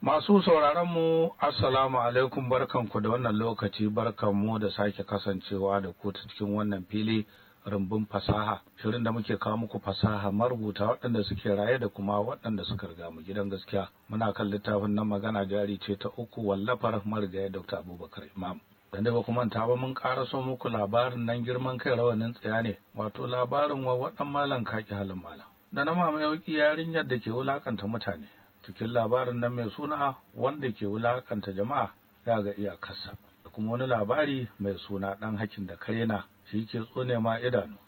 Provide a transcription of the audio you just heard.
Masu sauraron mu Assalamu alaikum barkanku da wannan lokaci barkanmu da sake kasancewa da ku ta cikin wannan fili rumbun fasaha shirin da muke kawo muku fasaha marubuta waɗanda suke raye da kuma waɗanda suka riga mu gidan gaskiya muna kan littafin nan magana jari ce ta uku wallafar marigaya Dr. Abubakar Imam dan da ba kuma ta ba mun karaso muku labarin nan girman kai rawanin tsaya ne wato labarin wa waɗan malam kaki halin malam da na mama yauki yarinyar da ke wulakanta mutane cikin labarin nan mai suna wanda ke wulakanta jama'a ya ga iyakarsa da kuma wani labari mai suna ɗan hakin da karena shi ke tsone ma idanu